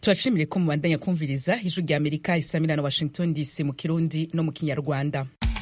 turashimire ko mubandanya kumviriza ijwi rya amerika isamira na washington dc mu kirundi no mu kinyarwanda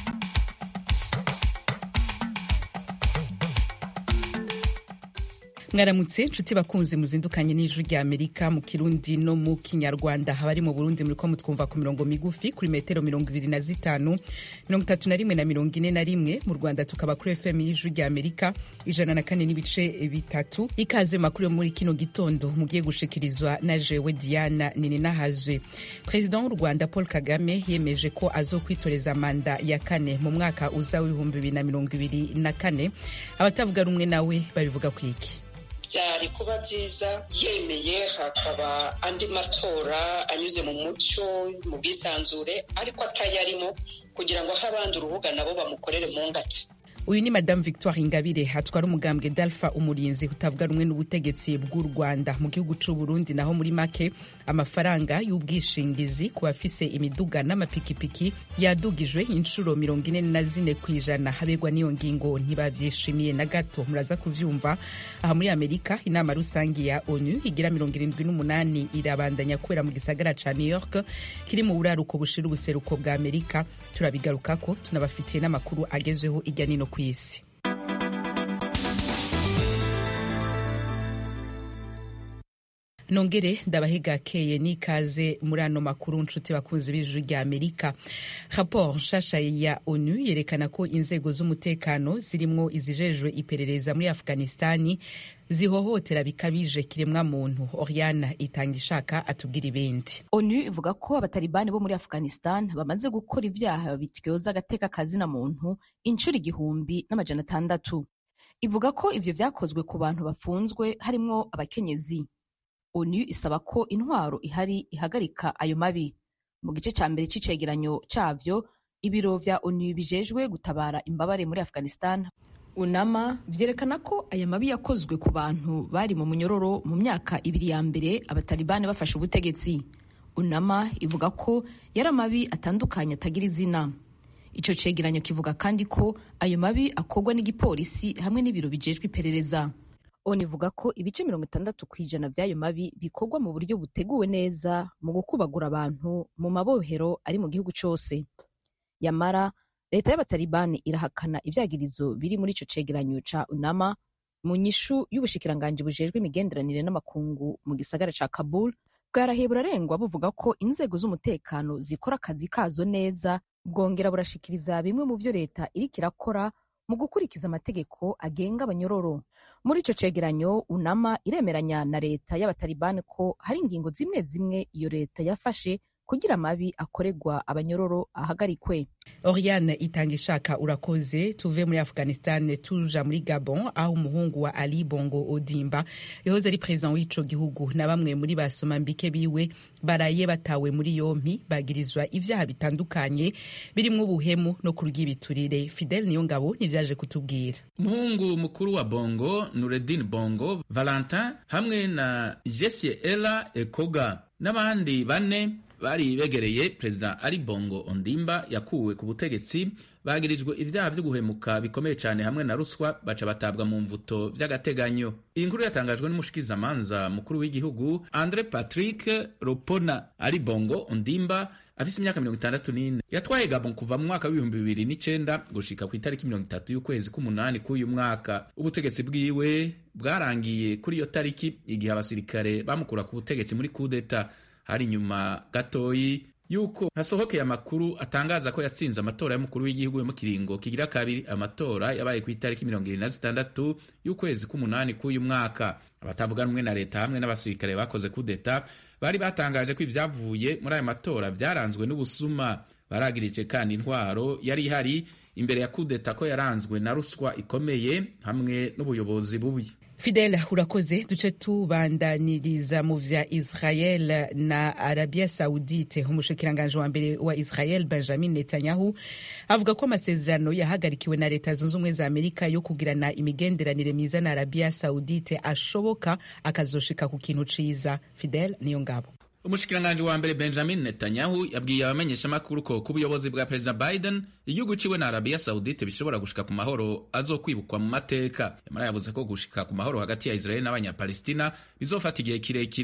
mwaramutse nshuti bakunze muzindukanye n'ijwi rya amerika mu kirundi no mu kinyarwanda abari mu burundi muriko mutwumva ku mirongo migufi kuri metero mirongo ibiri na zitanu mirongo itatu na rimwe na mirongo ine na rimwe mu rwanda tukaba kuri fm y'ijwi rya amerika ijana na kane n'ibice bitatu ikaze makuru yo muri kino gitondo mugiye gushikirizwa na jewe diana nininahazwe perezida w'u rwanda paul kagame yemeje ko azokwitoreza manda ya kane mu mwaka uza w'ibihumbi bibiri na mirongo ibiri na kane abatavuga rumwe nawe babivuga ku iki byari kuba byiza yemeye hakaba andi matora anyuze mu mucyo mu bwisanzure ariko atayarimo kugira ngo ahe abandi urubuga nabo bamukorere mu ngata uyu ni madamu victoire ingabire hatwara umugambwe dalfa umurinzi utavuga rumwe n'ubutegetsi bw'u rwanda mu gihugu c'u burundi naho muri make amafaranga y'ubwishingizi ku bafise imiduga n'amapikipiki yadugijwe inshuro mirongo ine na zine ku ijana habegwa n'iyo ngingo ntibavyishimiye na gato muraza kuvyumva aha muri amerika inama rusangi ya onu igira mirongo irindwi n'umunani irabandanya kubera mu gisagara ca new york kiri mu buraruko bushira ubuseruko bwa amerika turabigarukako tunabafitiye n'amakuru agezweho irya nino ku isi nongere ndabahegakeye n'ikaze muri ano makuru nshuti bakunzi b'ijuru rya amerika raporo nshasha ya onu yerekana ko inzego z'umutekano zirimwo izijejwe iperereza muri afghanistani zihohotera bikabije kiremwa muntu oriana itanga ishaka atubwira ibindi onu ivuga ko abatalibani bo muri afghanistan bamaze gukora ivyaha bityoza agateka kazina muntu inshuro igihumbi n'amajana atandatu ivuga ko ivyo vyakozwe ku bantu bafunzwe harimwo abakenyezi onu isaba ko intwaro ihari ihagarika ayo mabi mu gice ca mbere c'icegeranyo cavyo ibiro vya onu bijejwe gutabara imbabare muri afghanistan unama vyerekana ko aya mabi yakozwe ku bantu bari mu munyororo mu myaka ibiri ya mbere abatalibani bafashe ubutegetsi unama ivuga ko yari amabi atandukanye atagira izina ico cegeranyo kivuga kandi ko ayo mabi akorwa n'igipolisi hamwe n'ibiro bijejwe iperereza onu ivuga ko ibice mirongo itandatu ku ijana vy'ayo mabi bikorwa mu buryo buteguwe neza mu gukubagura abantu mu mabohero ari mu gihugu cose yamara leta y'abatalibani irahakana ivyagirizo biri muri ico cegeranyo ca unama mu nyishu y'ubushikiranganji bujejwe imigenderanire n'amakungu mu gisagara ca kabul bwarahiye burarengwa buvuga ko inzego z'umutekano zikora akazi kazo neza bwongera burashikiriza bimwe mu vyo leta iriko irakora mu gukurikiza amategeko agenga abanyororo muri ico cegeranyo unama iremeranya na leta y'abatalibani ko hari ingingo zimwe zimwe iyo leta yafashe kugira amabi akorerwa abanyororo ahagarikwe oriane itanga ishaka urakoze tuve muri afghanistan tuja muri gabon aho umuhungu wa ali bongo odimba yahoze ari perezida w'ico gihugu na bamwe muri basomambike biwe baraye batawe muri yompi bagirizwa ivyaha bitandukanye birimwo ubuhemu no kurya ibiturire fidel niyo ngabo nivyaje kutubwira umuhungu mukuru wa bongo nureddin bongo valentin hamwe na jesie ela ekoga n'abandi bane bari begereye perezida ali bongo ondimba yakuwe ku butegetsi bagirijwe ivyaha vyo guhemuka bikomeye cyane hamwe na ruswa baca batabwa mu mvuto vy'agateganyo iyi nkuru yatangajwe n'umushikizamanza mukuru w'igihugu andre patrick ropona ali bongo ondimba afise imyaka mirongo itandatu n'ine yatwaye gabon kuva mu mwaka w'ibihumbi bibiri n'icenda gushika ku itariki mirongo itatu y'ukwezi k'umunani k'uyu mwaka ubutegetsi bwiwe bwarangiye kuri iyo tariki igihe abasirikare bamukura ku butegetsi muri kudeta hari inyuma gatoyi yuko hasohokeye amakuru atangaza ko yatsinze amatora y'umukuru w'igihugu yo mu kiringo kigira kabiri amatora yabaye ku itariki mirongo irindwi na zitandatu y'ukwezi k'umunani k'uyu mwaka abatavuga rumwe na leta hamwe n'abasirikare bakoze kudeta bari batangaje ko ibyavuye muri ayo matora byaranzwe n'ubusuma baragirije kandi intwaro yari ihari imbere ya kudeta ko yaranzwe na ruswa ikomeye hamwe n'ubuyobozi bubi fidel urakoze duce tubandaniriza mu vya israel na arabia saudite umushikiranganji wa mbere wa israel benjamin netanyahu avuga ko amasezerano yahagarikiwe na leta zunze ubumwe za amerika yo kugirana imigenderanire myiza na arabia saudite ashoboka akazoshika ku kintu ciza fidel niyo ngabo umushikiranganji wa mbere benjamin netanyahu yabwiye abamenyeshamakuru ko ku buyobozi bwa perezida biden igihugu ciwe na arabiya saudite bishobora gushika ku mahoro azokwibukwa mu mateka yamara yavuze ko gushika ku mahoro hagati ya israeli n'abanyapalestina bizofata igihe kirekire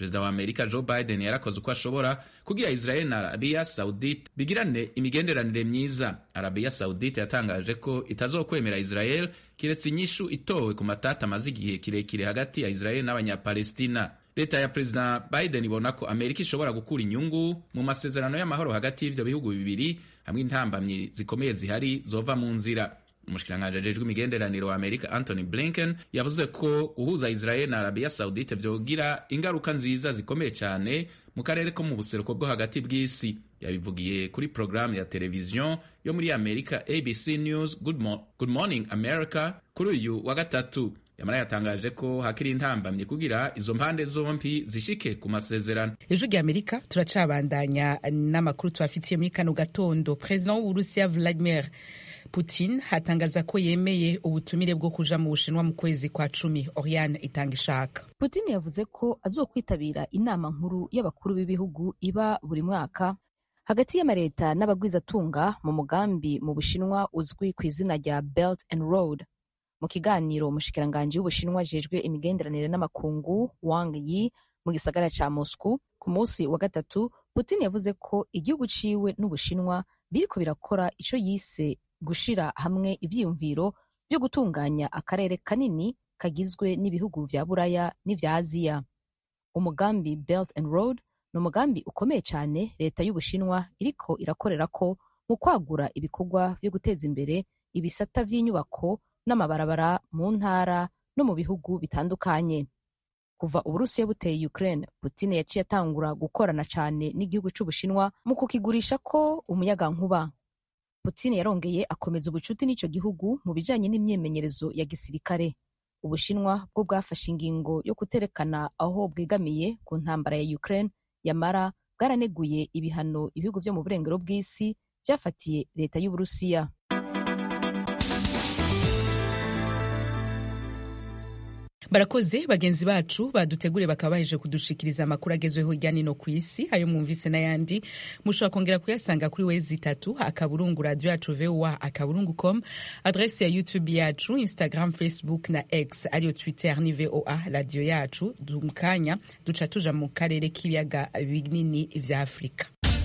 perezida wa amerika joe biden yarakoze uko ashobora kugira israel na arabiya saudite bigirane imigenderanire myiza arabiya saudite yatangaje ko itazokwemera israel kiretse inyishu itowe ku matata amaze igihe kirekire hagati ya israel n'abanyapalestina leta ya perezida biden ibona ko amerika ishobora gukura inyungu mu masezerano y'amahoro hagati y'ivyo bihugu bibiri hamwe intambamyi zikomeye zihari zova mu nzira umushikiranganji ajejwe imigenderanire wa amerika anthony blinken yavuze ko guhuza israel na arabiya saudite vyogira ingaruka nziza zikomeye cyane mu karere ko mu buseruko bwo hagati bw'isi yabivugiye kuri porogaramu ya televiziyo yo muri amerika abc news good, mo good morning america kuri uyu wa gatatu yamara yatangaje ko hakiri intambamye kugira izo mpande zombi zishike ku masezerano ejo rya amerika turacabandanya n'amakuru tubafitiye muri kano gatondo perezida w'uburusiya vladimir putin hatangaza ko yemeye ubutumire bwo kuja mu bushinwa mu kwezi kwa cumi oriane itanga ishaka putin yavuze ko azokwitabira inama nkuru y'abakuru b'ibihugu iba buri mwaka hagati y'amaleta n'abagwizatunga mu mugambi mu bushinwa uzwi ku izina rya belt and road mu kiganiro umushikiranganji w'ubushinwa ajejwe imigenderanire n'amakungu wang yi mu gisagara ca moscow ku munsi wa gatatu putin yavuze ko igihugu ciwe n'ubushinwa biriko birakora ico yise gushira hamwe ivyiyumviro vyo gutunganya akarere kanini kagizwe n'ibihugu vya buraya n'ivya aziya umugambi belt and road ni umugambi ukomeye cyane leta y'ubushinwa iriko irakorerako mu kwagura ibikorwa vyo guteza imbere ibisata vy'inyubako n'amabarabara mu ntara no mu bihugu bitandukanye kuva uburusiya buteye ukraine putin yaciye atangura gukorana cyane n'igihugu c'ubushinwa mu kukigurisha ko umuyagankuba putin yarongeye akomeza ubucuti n'ico gihugu mu bijanye n'imyimenyerezo ya gisirikare ubushinwa bwo bwafashe ingingo yo kuterekana aho bwegamiye ku ntambara ya ukraine yamara bwaraneguye ibihano ibihugu vyo mu burengero bw'isi vyafatiye leta y'uburusiya barakoze bagenzi bacu badutegure bakaba baheje kudushikiriza amakuru agezweho hirya no ku isi ayo mwumvise n'ayandi mushobora kongera kuyasanga kuri wezi itatu akaburungu radio yacu voa akaburungu com adrese ya youtube yacu instagram facebook na x ariyo twitter ni voa radio yacu mu kanya duca tuja mu karere k'ibiyaga binini vya afurika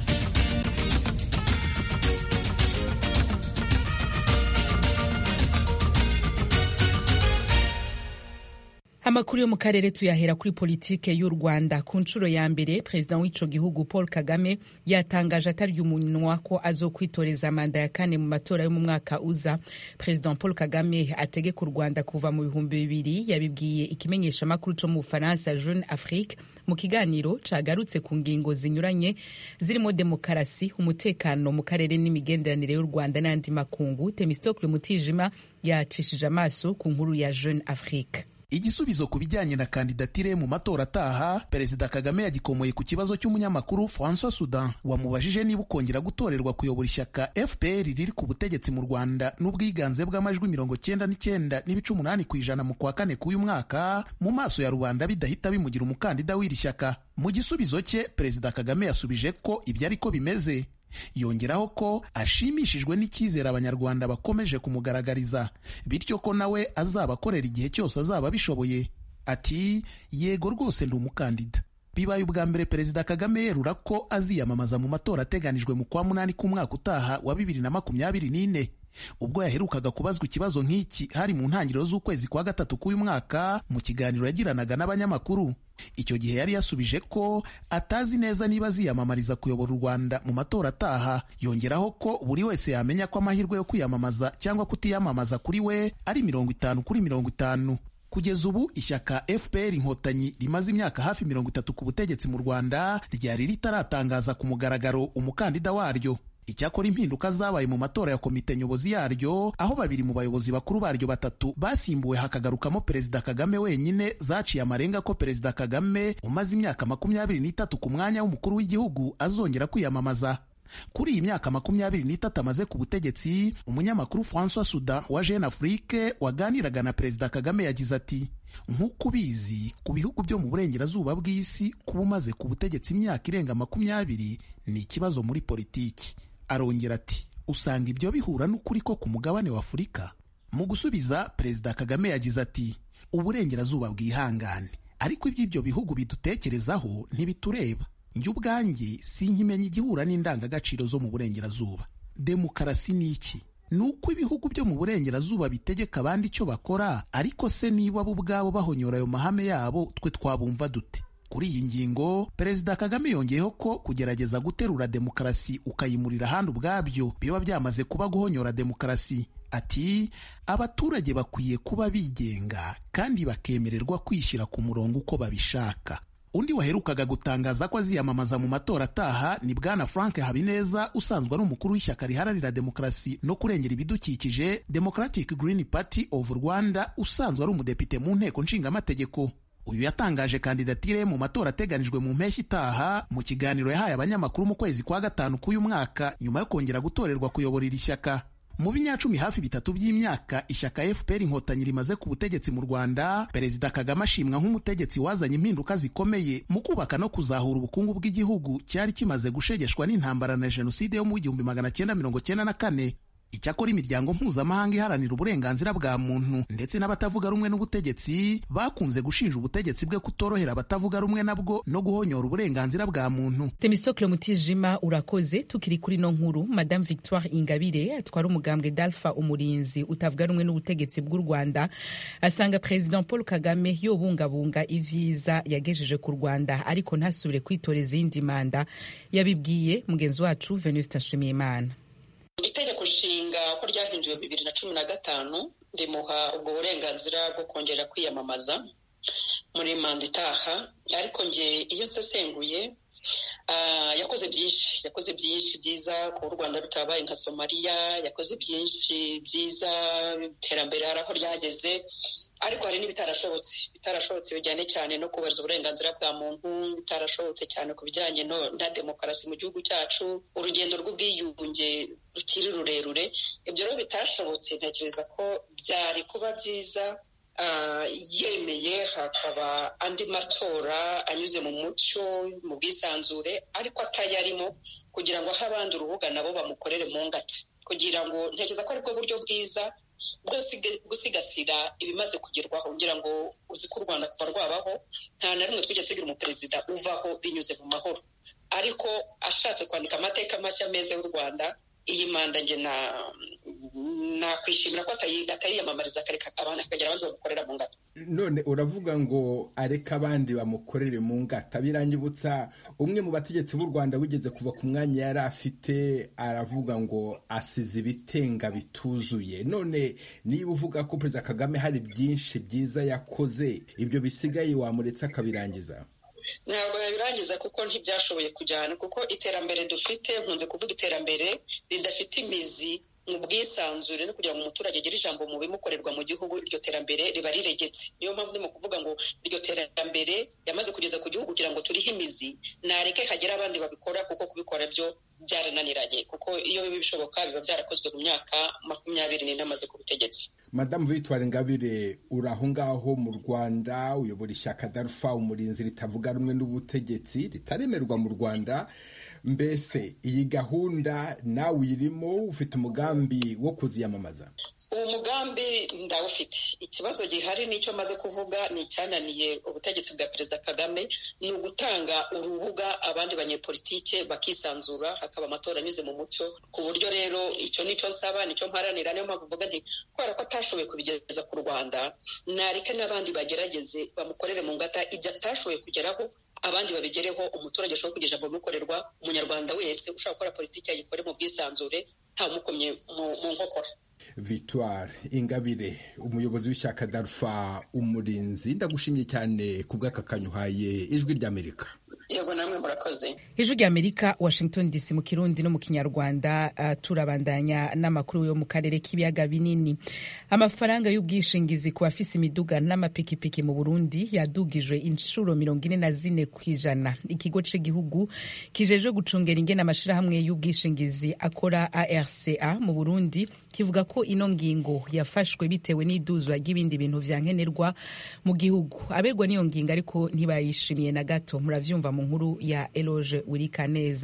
amakuru yo mu karere tuyahera kuri politike y'u rwanda ku nshuro ya mbere perezida w'ico gihugu paul kagame yatangaje atarya umunwa ko azokwitoreza manda ya kane mu matora yo mu mwaka uza perezida paul kagame ategeka u rwanda kuva mu bihumbi bibiri yabibwiye ikimenyeshamakuru co mu bufaransa jeune afrique mu kiganiro cagarutse ku ngingo zinyuranye zirimo demokarasi umutekano mu karere n'imigenderanire y'u rwanda n'andi makungu temistokle mutijima yacishije amaso ku nkuru ya jeune afrique igisubizo ku bijyanye na kandidatire mu matora ataha perezida kagame yagikomoye ku kibazo cy'umunyamakuru francois sudan wamubajije niba ukongera gutorerwa kuyobora ishyaka fpr riri ku butegetsi mu rwanda n'ubwiganze bw'amajwi mirongo cyenda n'icyenda n'ibice umunani ku ijana mu kwa kane k'uyu mwaka mu maso ya rubanda bidahita bimugira umukandida w'iri shyaka mu gisubizo cye perezida kagame yasubije ko ibyo ariko bimeze yongeraho ko ashimishijwe n'icyizere abanyarwanda bakomeje kumugaragariza bityo ko nawe azaba akorera igihe cyose azaba abishoboye ati yego rwose ndi umukandida bibaye ubwa mbere perezida kagame yerura ko aziyamamaza mu matora ateganijwe mu kwa munani k'umwaka utaha wa bibiri na makumyabiri n'ine ubwo yaherukaga kubazwa ikibazo nk'iki hari mu ntangiriro z'ukwezi kwa gatatu k'uyu mwaka mu kiganiro yagiranaga n'abanyamakuru icyo gihe yari yasubije ko atazi neza niba aziyamamariza kuyobora u rwanda mu matora ataha yongeraho ko buri wese yamenya ko amahirwe yo kwiyamamaza cyangwa kutiyamamaza kuri we ari mirongo itanu kuri mirongo itanu kugeza ubu ishyaka fpr inkotanyi rimaze imyaka hafi mirongo itatu ku butegetsi mu rwanda ryari ritaratangaza ku mugaragaro umukandida waryo icyakora impinduka zabaye mu matora ya komite nyobozi yaryo aho babiri mu bayobozi bakuru baryo batatu basimbuwe hakagarukamo perezida kagame wenyine zaciye amarenga ko perezida kagame umaze imyaka makumyabiri n'itatu ku mwanya w'umukuru w'igihugu azongera kwiyamamaza kuri iyi myaka makumyabiri n'itatu amaze ku butegetsi umunyamakuru francois sudan wa jeune afrique waganiraga na perezida kagame yagize ati nk'uko ubizi ku bihugu byo mu burengerazuba bw'isi kuba umaze ku butegetsi imyaka irenga makumyabiri ni ikibazo muri politiki arongera ati usanga ibyo bihura n'ukuri ko ku mugabane wa afurika mu gusubiza perezida kagame yagize ati uburengerazuba bwihangane ariko iby'ibyo bihugu bidutekerezaho ntibitureba njye ubwanjye sinkimenya igihura n'indangagaciro zo mu burengerazuba demokarasi ni iki ni uko ibihugu byo mu burengerazuba bitegeka abandi icyo bakora ariko se niba bo ubwabo bahonyora ayo mahame yabo twe twabumva dute kuri iyi ngingo perezida kagame yongeyeho ko kugerageza guterura demokarasi ukayimurira ahandi ubwabyo biba byamaze kuba guhonyora demokarasi ati abaturage bakwiye kuba bigenga kandi bakemererwa kwishyira ku murongo uko babishaka undi waherukaga gutangaza ko aziyamamaza mu matora ataha ni bwana frank habineza usanzwe ari umukuru w'ishyaka riharanira demokarasi no kurengera ibidukikije democratic green party of rwanda usanzwe ari umudepite mu nteko nshingamategeko uyu yatangaje kandidatire mu matora ateganijwe mu mpeshyi itaha mu kiganiro yahaye abanyamakuru mu kwezi kwa gatanu k'uyu mwaka nyuma yo kongera gutorerwa kuyobora iri shyaka mu binyacumi hafi bitatu by'imyaka ishyaka fpr inkotanyi rimaze ku butegetsi mu rwanda perezida kagame ashimwa nk'umutegetsi wazanye impinduka zikomeye mu kubaka no kuzahura ubukungu bw'igihugu cyari kimaze gushegeshwa n'intambara na jenoside yo mu igihumbi magana cyenda mirongo cyenda na kane icyakora imiryango mpuzamahanga iharanira uburenganzira bwa muntu ndetse n'abatavuga rumwe n'ubutegetsi bakunze gushinja ubutegetsi bwe kutorohera abatavuga rumwe nabwo no guhonyora uburenganzira bwa muntu temisokle mutijima urakoze tukiri kuri no nkuru madame victoire ingabire atwara umugambwe dalfa umurinzi utavuga rumwe n'ubutegetsi bw'u rwanda asanga perezida paul kagame yobungabunga ivyiza yagejeje ku rwanda ariko ntasubire kwitora izindi manda yabibwiye mugenzi wacu venuste nshimiyimana itegeko nshinga ko ryahinduwe bibiri na cumi na gatanu rimuha ubwo burenganzira bwo kongera kwiyamamaza muri manda itaha ariko nge iyo nsesenguye yakoze byinshi yakoze byinshi byiza kuba u rwanda rutabaye nka somaliya yakoze byinshi byiza iterambere hari aho ryageze ariko hari n'ibitarashobotse bitarashobotse bijyanye cyane no kubahiriza uburenganzira bwa muntu bitarashobotse cyane ku bijyanye na demokarasi mu gihugu cyacu urugendo rw'ubwiyunge rukiri rurerure ibyo rero bitashobotse ntekereza ko byari kuba byiza yemeye hakaba andi matora anyuze mu mucyo mu bwisanzure ariko atayarimo kugira ngo ahe abandi urubuga nabo bamukorere mu ngata kugira ngo ntekereza ko aribwo buryo bwiza bwo gusigasira ibimaze kugerwaho kugira ngo uzi ko u rwanda kuva rwabaho nta na rimwe twigeze tugira umuperezida uvaho binyuze mu mahoro ariko ashatse kwandika amateka mashya meza y'u rwanda iyi manda nge nakwishimira ko atayiyamamariza akareka abantu akagira abandi bamukorera mu ngata none uravuga ngo areke abandi bamukorere mu ngata birangibutsa umwe mu bategetsi b'u rwanda wigeze kuva ku mwanya yari afite aravuga ngo asize ibitenga bituzuye none niba uvuga ko perezida kagame hari byinshi byiza yakoze ibyo bisigaye wamuretse akabirangiza ntabwo yabirangiza kuko ntibyashoboye kujyana kuko iterambere dufite nkunze kuvuga iterambere ridafite imizi mu bwisanzure no kugira ngo umuturage agire ijambo mu bimukorerwa mu gihugu iryo terambere riba riregetse niyo mpamvu ndimo kuvuga ngo iryo terambere yamaze kugeza ku gihugu kugira ngo turihe imizi nareke hagera abandi babikora kuko kubikora byo byarananiranye kuko iyo biba bishoboka biba byarakozwe mu myaka makumyabiri n'ine amaze ku butegetsi madamu victoire ingabire uri aho ngaho mu rwanda uyobora ishyaka darufa umurinzi ritavuga rumwe n'ubutegetsi ritaremerwa mu rwanda mbese iyi gahunda nawe uyirimo ufite umugambi wo kuziyamamaza uwo mugambi ndawufite ikibazo gihari n'icyo maze kuvuga ni icyananiye ubutegetsi bwa perezida kagame ni ugutanga urubuga abandi banyepolitike bakisanzura hakaba amatora anyuze mu mucyo ku buryo rero icyo nicyo nsaba nicyo mparanira niyo mpamvu uvuga nti kubera ko atashoboye kubigeza ku rwanda nareke n'abandi bagerageze bamukorere mu ngata ibyo atashoboye kugeraho abandi babigereho umuturage ashobora kugira ijambo bimukorerwa umunyarwanda wese ushaka gukora politiki yayikore mu bwisanzure ntawumukomye mu nkokora victoire ingabire umuyobozi w'ishyaka darufa umurinzi ndagushimye cyane ku bw'akakanyu uhaye ijwi ry'amerika yego namwe murakoze ijwi ry'amerika washington dc mu kirundi no mu kinyarwanda uh, turabandanya n'amakuru yo mu karere k'ibiyaga binini amafaranga y'ubwishingizi ku bafise imiduga n'amapikipiki mu burundi yadugijwe inshuro mirongo ine na zine ku ijana ikigo c'igihugu kijejwe gucungera ingene amashirahamwe y'ubwishingizi akora arca mu burundi kivuga ko ino ngingo yafashwe bitewe n'iduzwa ry'ibindi bintu vya nkenerwa mu gihugu abegwa n'iyo ngingo ariko ntibayishimiye na gato muravyumva mu nkuru ya Eloge Wirikaneza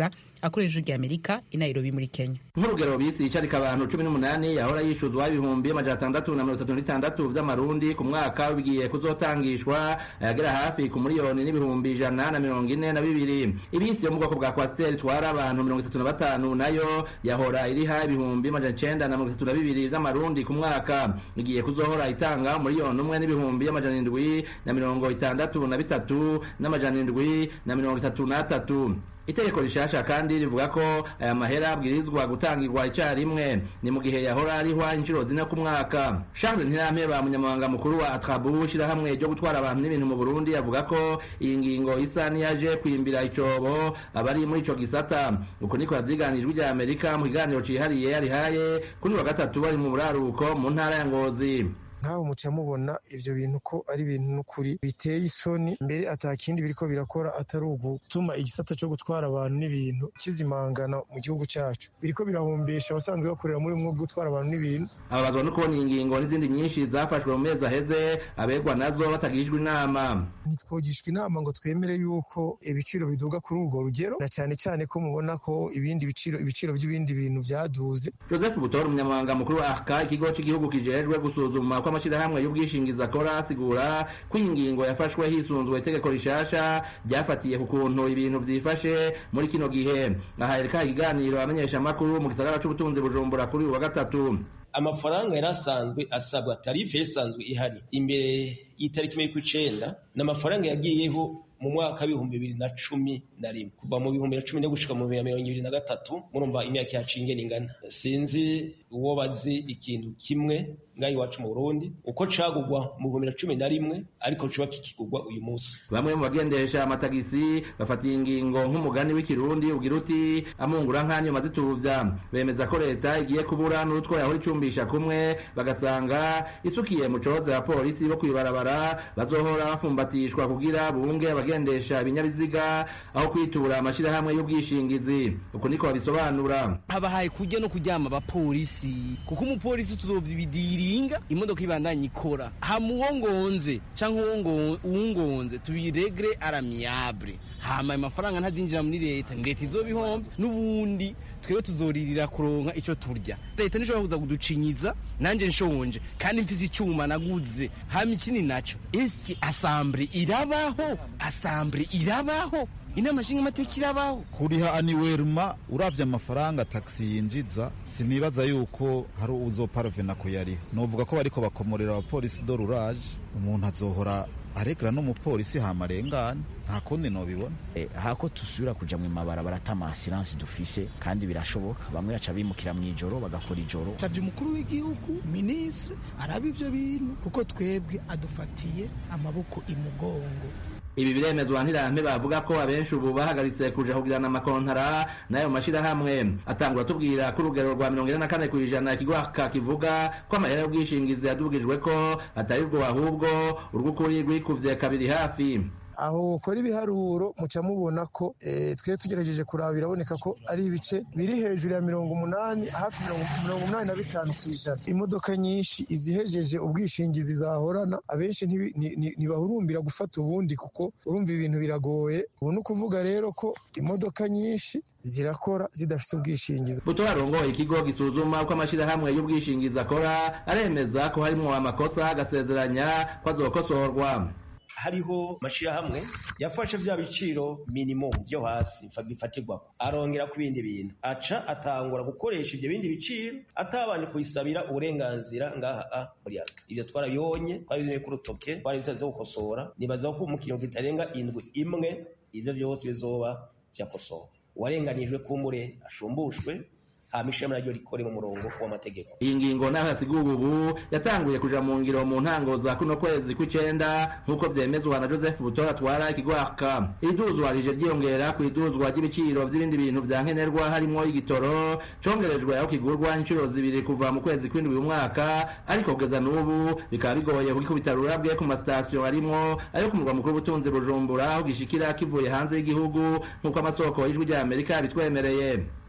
akoresha ijwi rya amerika i nairobi muri kenya nk'urugero bisi icarika abantu cumi n'umunani yahora yishuzwa ibihumbi amajana atandatu na mirongo itatu n'itandatu vy'amarundi ku mwaka bigiye kuzotangishwa ayagera hafi ku miliyoni n'ibihumbi ijana na mirongo ine na bibiri ibisi yo mu bwoko bwa kwasiteri itwara abantu mirongo itatu na batanu nayo yahora iriha ibihumbi amajana icenda na mirongo itatu na bibiri vy'amarundi ku mwaka igiye kuzohora itanga miliyoni umwe n'ibihumbi amajana indwi na mirongo itandatu na bitatu n'amajana indwi na mirongo itatu n'atatu itegeko rishasha kandi rivuga ko aya mahera abwirizwa gutangirwa icyarimwe ni mu gihe yahora arihwa inshuro zine ku mwaka charles ntirampeba munyamabanga mukuru wa atrabu shirahamwe ryo gutwara abantu n'ibintu mu burundi avuga ko iyi ngingo isa niyaje kwimbira icobo abari muri ico gisata uko niko yavyiganijwe rya amerika mu kiganiro cihariye yarihaye kuri wa gatatu bari mu buraruko mu ntara ya ngozi nk'abo muca mubona ivyo bintu ko ari ibintu n'ukuri biteye isoni mbere atakindi biriko birakora atari ugutuma igisata co gutwara abantu n'ibintu kizimangana mu gihugu cacu biriko birahombesha abasanzwe bakorera muri mwe gutwara abantu n'ibintu ababazwa no kubona ingingo n'izindi nyinshi zafashwe mu mezi aheze abegwa nazo batagishijwe inama ntitwogishwa inama ngo twemere yuko ibiciro biduga kuri urwo rugero na cyane cyane ko mubona ko ibindi biciro ibiciro by'ibindi bintu vyaduze joseph butora umunyamabanga mukuru wa arca ikigo cy'igihugu kijejwe gusuzuma ko amashyirahamwe y'ubwishingizi akora asigura ko iyi ngingo yafashwe hisunzwe itegeko rishasha ryafatiye ku kuntu ibintu vyifashe muri kino gihe aha yereka ikiganiro amenyesha amakuru mu gisagara c'ubutunzi bujumbura kuri uyu wa gatatu amafaranga yari asanzwe asabwa tarife yasanzwe ihari imbere y'itariki imwe y'ukw'icenda ni amafaranga yagiyeho mu mwaka w'ibihumbi bibiri na cumi na rimwe kuva mu bihumbi na cumi no gushika mu bihumbi na mirongo ibiri na gatatu murumva imyaka yacu ingene ingana sinzi uwo bazi ikintu kimwe ngaho iwacu mu burundi uko cagugwa mu bihumbi na cumi na rimwe ariko coba kikigurwa uyu munsi bamwe mu bagendesha amatagisi bafatiye ingingo nk'umugani w'ikirundi ugira uti amungura nk'anyuma zituvya bemeza ko leta igiye kubura n'utwo yahora icumbisha kumwe bagasanga isukiye mu coze ya polisi bo kwibarabara bazohora bafumbatishwa kugira bunge abagendesha ibinyabiziga aho kwitura amashirahamwe y'ubwishingizi uko niko babisobanura habahaye kujya no kuryama abapolisi kuko umupolisi tuzovyibidiringa imodoka ibandanye ikora hama uwo ngonze canke uwungonze tubiregre aramiable hama amafaranga ntazinjira muri leta leta izobihomvye n'ubundi twebwe tuzoririra kuronka ico turya leta nishobora kuza kuducinyiza nanje nshonje kandi mfise icuma naguze hama ikindi naco eski asambure irabaho asambure irabaho inama nshingamateka irabaho kuriha aniweruma uravye amafaranga taxi yinjiza sinibaza yuko hari uzoparovena kuyariha novuga ko bariko bakomorera abapolisi do rurage umuntu azohora aregera n'umupolisi hama arengane nta kundi nobibona eh, hako tusubira kuja mu mabarabara ata masiransi dufise kandi birashoboka bamwe baca bimukira mw'ijoro bagakora ijoro savye umukuru w'igihugu minisitiri araba ivyo bintu kuko twebwe adufatiye amaboko imugongo ibi biremezwa ntirampe bavuga ko abenshi ubu bahagaritse kuja kugirana amakontara n'ayo mashirahamwe atangura tubwira ko urugero rwa mirongo ine na kane kw'ijana ikigwaka kivuga ko amahera y'ubwishingizi yadubwijwe ko atari rwo ahubwo urw'ukuri rwikuvye kabiri hafi aho ukora ibiharuro muca mubona ko twe tugerageje kuraba biraboneka ko ari ibice biri hejuru ya mirongo umunani hafi mirongo umunani na bitanu ku ijana imodoka nyinshi izihejeje ubwishingizi zahorana abenshi ntibahurumbira gufata ubundi kuko urumva ibintu biragoye ubu ni ukuvuga rero ko imodoka nyinshi zirakora zidafite ubwishingizi buto arongoye ikigo gisuzuma uko amashyirahamwe y'ubwishingizi akora aremeza ko harimo amakosa agasezeranya ko azokosorwa hariho amashirahamwe yafashe vya biciro minimum vyo hasi bifatirwako arongera ku bindi bintu aca atangura gukoresha ivyo bindi biciro atabanje kubisabira uburenganzira ngaha muri arka ivyo twarabibonye twabizanye ku rutoke twari bitaze gukosora nibaza ko mu kinyongo kitarenga indwi imwe ivyo vyose bizoba vyakosowe uwarenganijwe kumbure ashumbushwe hama ishami naryo rikore mu murongo w'amategeko iyi ngingo naho yasiguwe ubu yatanguye kuja mu ngiro mu ntango za kuno kwezi kw'icenda nk'uko vyemezwa na joseph butora atwara ikigwaka iduzwa rije ryiyongera ku iduzwa ry'ibiciro vy'ibindi bintu vya nkenerwa harimwo igitoro congerejwe aho kigurwa incuro zibiri kuva mu kwezi kw'indwi uyu mwaka ariko kugeza n'ubu bikaba bigoye kugikubita rurabwe ku masitasiyo arimwo ayo ku murwa mukuru w'ubutunzi bujumbura aho gishikira kivuye hanze y'igihugu nk'uko amasoko y'ijwi rya amerika bitwemereye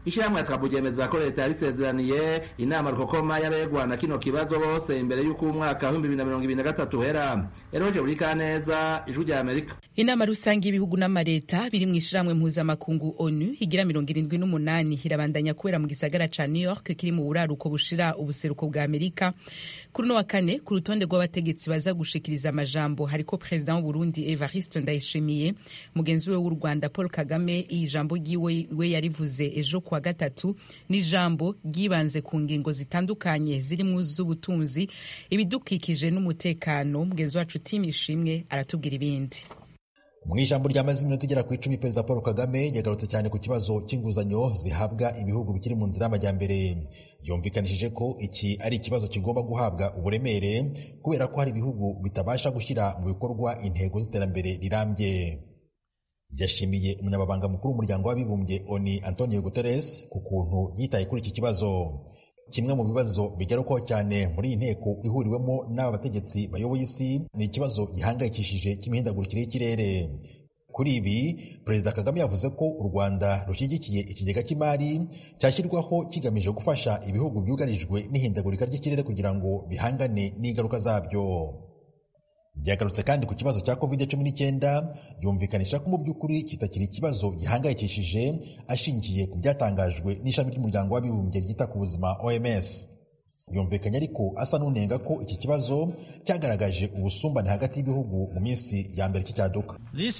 ishyirahamwe yatwabu ryemeza ko leta yarisezeraniye inama rukokoma y'abegwa na kino kibazo bose imbere y'uko umwaka w'ibihumbi bibiri na mirongo ibiri na gatatu uhera eroje buri kaneza ijwi rya amerika inama rusange y'ibihugu n'amareta biri mu ishyirahamwe mpuzamakungu onu igira mirongo irindwi n'umunani irabandanya kubera mu gisagara ca new york kiri mu buraruko bushira ubuseruko bwa amerika kuri uno wa kane ku rutonde rw'abategetsi baza gushikiriza amajambo hariko perezida w'uburundi evariste ndayishimiye mugenzi we w'u rwanda paul kagame iyi jambo ryiwe we yarivuze ejo kuwa gatatu n'ijambo ryibanze ku ngingo zitandukanye zirimo z'ubutunzi ibidukikije n'umutekano mugenzi wacu tim ishimwe aratubwira ibindi mu ijambo ryamaze iminota igera ku icumi perezida paul kagame yagarutse cyane ku kibazo cy'inguzanyo zihabwa ibihugu bikiri mu nzira y'amajyambere yumvikanishije ko iki ari ikibazo kigomba guhabwa uburemere kubera ko hari ibihugu bitabasha gushyira mu bikorwa intego z'iterambere rirambye yashimiye umunyamabanga mukuru w'umuryango w'abibumbye oni antonio guterres ku kuntu yitaye kuri iki kibazo kimwe mu bibazo bigarukwaho cyane muri iyi nteko ihuriwemo n'aba bategetsi bayoboye isi ni ikibazo gihangayikishije cy'imihindagurikire y'ikirere kuri ibi perezida kagame yavuze ko u rwanda rushyigikiye ikigega cy'imari cyashyirwaho kigamije gufasha ibihugu byugarijwe n'ihindagurika ry'ikirere kugira ngo bihangane n'ingaruka zabyo byagarutse kandi ku kibazo cya covid cumi n'icyenda yumvikanisha ko mu by'ukuri kitakiri ikibazo gihangayikishije ashingiye ku byatangajwe n'ishami ry'umuryango w'abibumbye ryita ku buzima oms yumvikanye ariko asa n'unenga ko iki kibazo cyagaragaje ubusumbane hagati y'ibihugu mu minsi ya mbere cy'icyaduka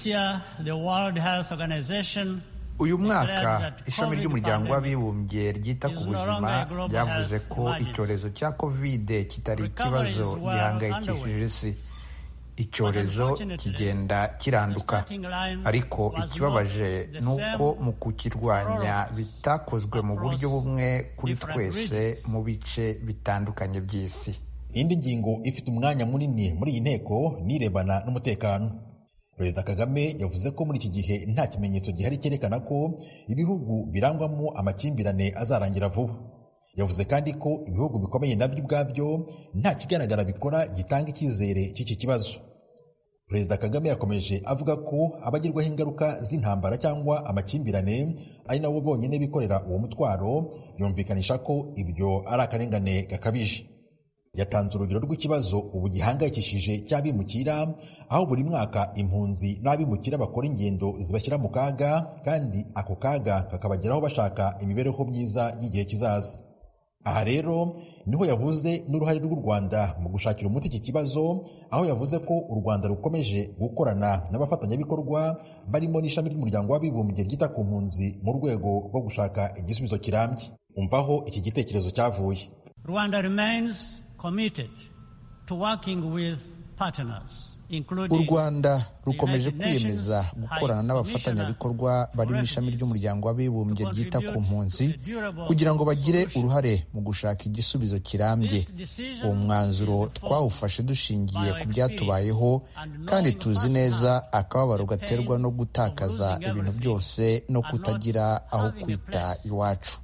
uyu mwaka ishami ry'umuryango w'abibumbye ryita ku buzima ryavuze ko icyorezo cya kovide kitari ikibazo gihangayikishije isi icyorezo kigenda kiranduka ariko ikibabaje ni uko mu kukirwanya bitakozwe mu buryo bumwe kuri twese mu bice bitandukanye by'isi indi ngingo ifite umwanya munini muri iyi nteko nirebana n'umutekano perezida kagame yavuze ko muri iki gihe nta kimenyetso gihari cyerekana ko ibihugu birangwamo amakimbirane azarangira vuba yavuze kandi ko ibihugu bikomeye nabyo ubwabyo nta kigaragara bikora gitanga icyizere cy'iki kibazo perezida kagame yakomeje avuga ko abagirwaho ingaruka z'intambara cyangwa amakimbirane ari nabo bonyine bikorera uwo mutwaro yumvikanisha ko ibyo ari akarengane gakabije yatanze urugero rw'ikibazo ubu gihangayikishije cy'abimukira aho buri mwaka impunzi n'abimukira bakora ingendo zibashyira mu kaga kandi ako kaga kakabageraho bashaka imibereho myiza y'igihe kizaza aha rero niho yavuze n'uruhare rw'u rwanda mu gushakira umuti iki kibazo aho yavuze ko u rwanda rukomeje gukorana n'abafatanyabikorwa barimo n'ishami ry'umuryango w'abibumbye ryita ku mpunzi mu rwego rwo gushaka igisubizo kirambye umvaho iki gitekerezo cyavuye rwanda remains committed to working with partners u rwanda rukomeje kwiyemeza gukorana n'abafatanyabikorwa bari mu ishami ry'umuryango w'abibumbye ryita ku mpunzi kugira ngo bagire uruhare mu gushaka igisubizo kirambye uwo mwanzuro twawufashe dushingiye ku byatubayeho kandi tuzi neza akababaro gaterwa no gutakaza ibintu byose no kutagira aho kwita iwacu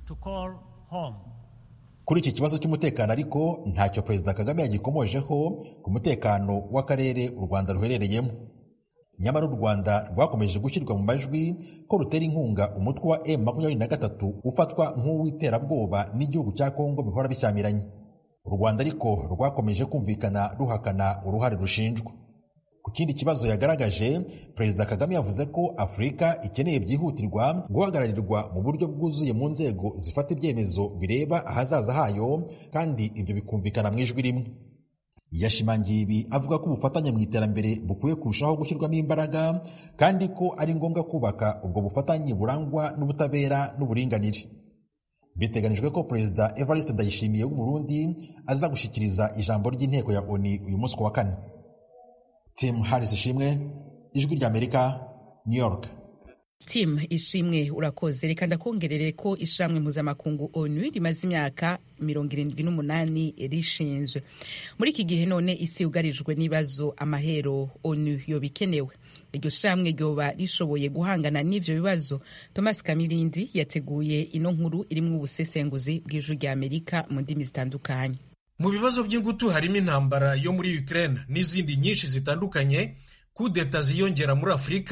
kuri iki kibazo cy'umutekano ariko ntacyo perezida kagame yagikomojeho ku mutekano w'akarere u rwanda ruherereyemo nyamara u rwanda rwakomeje gushyirwa mu majwi ko rutera inkunga umutwe wa m makumyabiri na gatatu ufatwa nk'uw'iterabwoba n'igihugu cya kongo bihora bishyamiranye u rwanda ariko rwakomeje kumvikana ruhakana uruhare rushinjwa ku kindi kibazo yagaragaje perezida kagame yavuze ko afurika ikeneye byihutirwa guhagararirwa mu buryo bwuzuye mu nzego zifata ibyemezo bireba ahazaza hayo kandi ibyo bikumvikana mu ijwi rimwe yashimangiye ibi avuga ko ubufatanye mu iterambere bukwiye kurushaho gushyirwamo imbaraga kandi ko ari ngombwa kubaka ubwo bufatanye burangwa n'ubutabera n'uburinganire biteganijwe ko perezida evariste ndayishimiye w'umurundi aza gushyikiriza ijambo ry'inteko ya oni uyu munsi ku wa kane tim harris ishimwe ijwi ry'amerika new york tim ishimwe urakoze reka ndakongerere ko ishyirahamwe mpuzamakungu onu rimaze imyaka mirongo irindwi n'umunani rishinzwe muri iki gihe none isi yugarijwe n'ibibazo amahero onu yoba ikenewe iryo shyirahamwe ryoba rishoboye guhangana n'ivyo bibazo thomas kamirindi yateguye ino nkuru irimwo ubusesenguzi bw'ijwi rya amerika mu ndimi zitandukanye mu bibazo by'ingutu harimo intambara yo muri Ukraine n'izindi nyinshi zitandukanye kudeta ziyongera muri afurika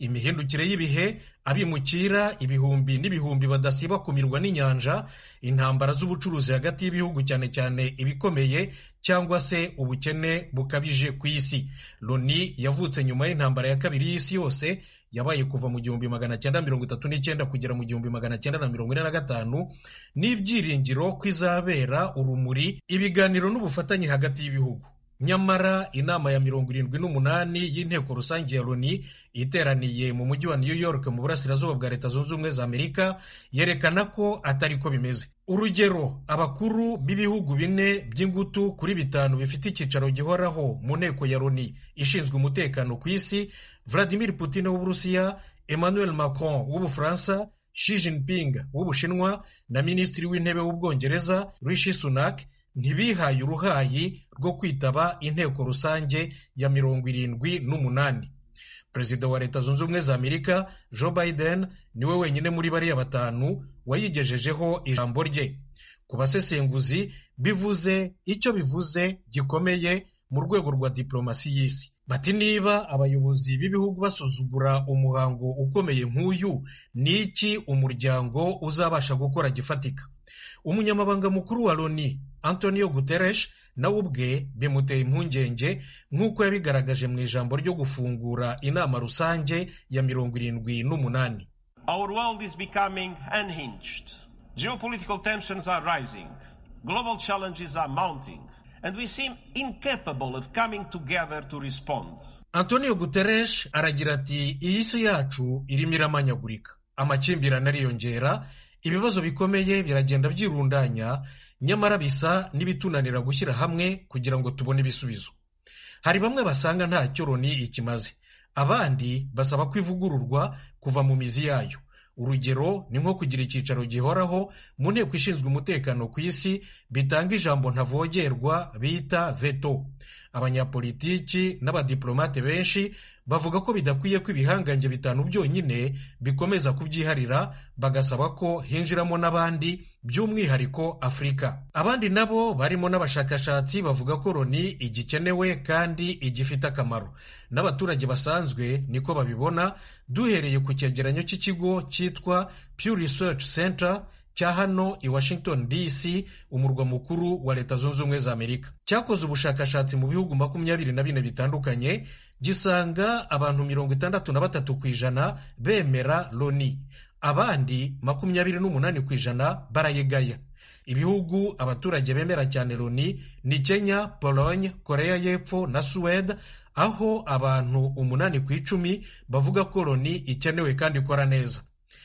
imihindukire y'ibihe abimukira ibihumbi n'ibihumbi badasiba kumirwa n'inyanja intambara z'ubucuruzi hagati y'ibihugu cyane cyane ibikomeye cyangwa se ubukene bukabije ku isi loni yavutse nyuma y'intambara ya kabiri y'isi yose yabaye kuva mu gihumbi magana cyenda mirongo itatu n'icyenda kugera mu gihumbi magana cyenda na mirongo ine na gatanu n'ibyiringiro ko izabera urumuri ibiganiro n'ubufatanye hagati y'ibihugu nyamara inama ya mirongo irindwi n'umunani y'inteko rusange ya loni iteraniye mu mujyi wa new york mu burasirazuba bwa leta zunze ubumwe za amerika yerekana ko atari ko bimeze urugero abakuru b'ibihugu bine by'ingutu kuri bitanu bifite icyicaro gihoraho mu nteko ya loni ishinzwe umutekano ku isi vladimir putin w'uburusiya emmanuel macron w'ubufaransa Xi Jinping w'ubushinwa na minisitiri w'intebe w'ubwongereza rishi sunak ntibihaye uruhayi rwo kwitaba inteko rusange ya mirongo irindwi n'umunani perezida wa leta zunze ubumwe za amerika joe biden niwe wenyine muri bariya batanu wayigejejeho ijambo rye ku basesenguzi bivuze icyo bivuze gikomeye mu rwego rwa diplomasi y'isi bati niba abayobozi b'ibihugu basuzugura umuhango ukomeye nk'uyu ni iki umuryango uzabasha gukora gifatika umunyamabanga mukuru wa loni antonio guterres nawe ubwe bimuteye impungenge nk'uko yabigaragaje mu ijambo ryo gufungura inama rusange ya mirongo irindwi n'umunani Our world is becoming unhinged. Geopolitical tensions are rising. Global challenges are mounting. And we seem incapable of coming together to respond. antonio guterres aragira ati iyi si yacu irimo iramanyagurika amakimbirane ariyongera ibibazo bikomeye biragenda byirundanya nyamara bisa n'ibitunanira gushyira hamwe kugira ngo tubone ibisubizo hari bamwe basanga ntacyo loni ikimaze abandi basaba ko ivugururwa kuva mu mizi yayo urugero ni nko kugira icyicaro gihoraho mu nteko ishinzwe umutekano ku isi bitanga ijambo ntavogerwa bita veto abanyapolitiki n'abadiplomate benshi bavuga ko bidakwiye ko ibihangange bitanu byonyine bikomeza kubyiharira bagasaba ko hinjiramo n'abandi by'umwihariko afurika abandi nabo barimo n'abashakashatsi bavuga ko loni igikenewe kandi igifite akamaro n'abaturage basanzwe niko babibona duhereye ku cyegeranyo cy'ikigo cyitwa Pew Research Center cya hano i Washington DC umurwa mukuru wa leta zunze ubumwe za Amerika cyakoze ubushakashatsi mu bihugu makumyabiri na bine bitandukanye gisanga abantu mirongo itandatu na batatu ku ijana bemera loni abandi makumyabiri n'umunani ku ijana barayegaya ibihugu abaturage bemera cyane loni ni kenya pologne korea y'epfo na suwede aho abantu umunani ku icumi bavuga ko loni ikenewe kandi ikora neza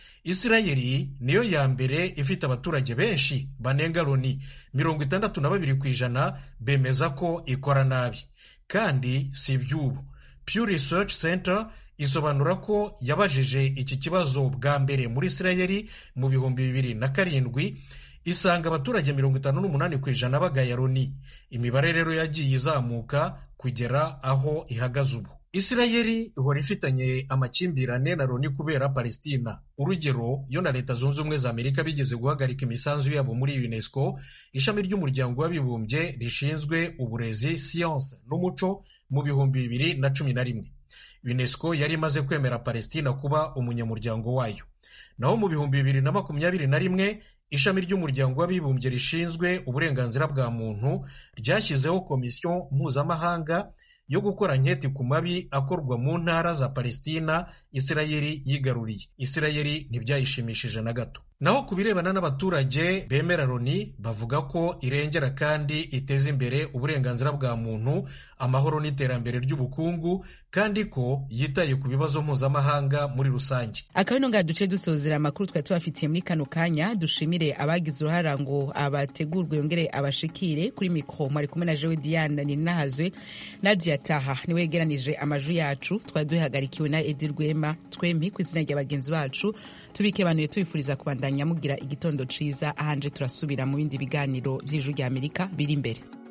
isirayeli niyo ya mbere ifite abaturage benshi banenga loni mirongo itandatu na babiri ku ijana bemeza ko ikora nabi kandi si iby'ubu Pew Research Center isobanura ko yabajije iki kibazo bwa mbere muri isirayeli mu bihumbi bibiri na karindwi isanga abaturage mirongo itanu n'umunani ku ijana bagaya loni imibare rero yagiye izamuka kugera aho ihagaze ubu isirayeli ihora ifitanye amakimbirane na loni kubera palestina urugero yo na leta zunze ubumwe za amerika bigeze guhagarika imisanzu yabo muri unesco ishami ry'umuryango w'abibumbye rishinzwe uburezi siyanse n'umuco mu bihumbi bibiri na cumi na rimwe unesco yari imaze kwemera palestina kuba umunyamuryango wayo naho mu bihumbi bibiri na makumyabiri na rimwe ishami ry'umuryango w'abibumbye rishinzwe uburenganzira bwa muntu ryashyizeho komisiyo mpuzamahanga yo gukora nketi ku mabi akorwa mu ntara za palestina isirayeli yigaruriye isirayeli ntibyayishimishije na gato naho ku birebana n'abaturage bemera loni bavuga ko irengera kandi iteza imbere uburenganzira bwa muntu amahoro n'iterambere ry'ubukungu kandi ko yitaye ku bibazo mpuzamahanga muri rusange akabino nga duce dusozera amakuru twari tubafitiye muri kano kanya dushimire abagize uruhara ngo abategurwe yongere abashikire kuri mikoro mwari kumwe na jewe diane ninahazwe nadia taha niwe yegeranije amajwi yacu twari duhagarikiwe na edi rwema twembi ku izina rya bagenzi bacu tubikebanuye tubifuriza kubandanya mugira igitondo ciza ahanje turasubira mu bindi biganiro vy'ijwi rya amerika biri imbere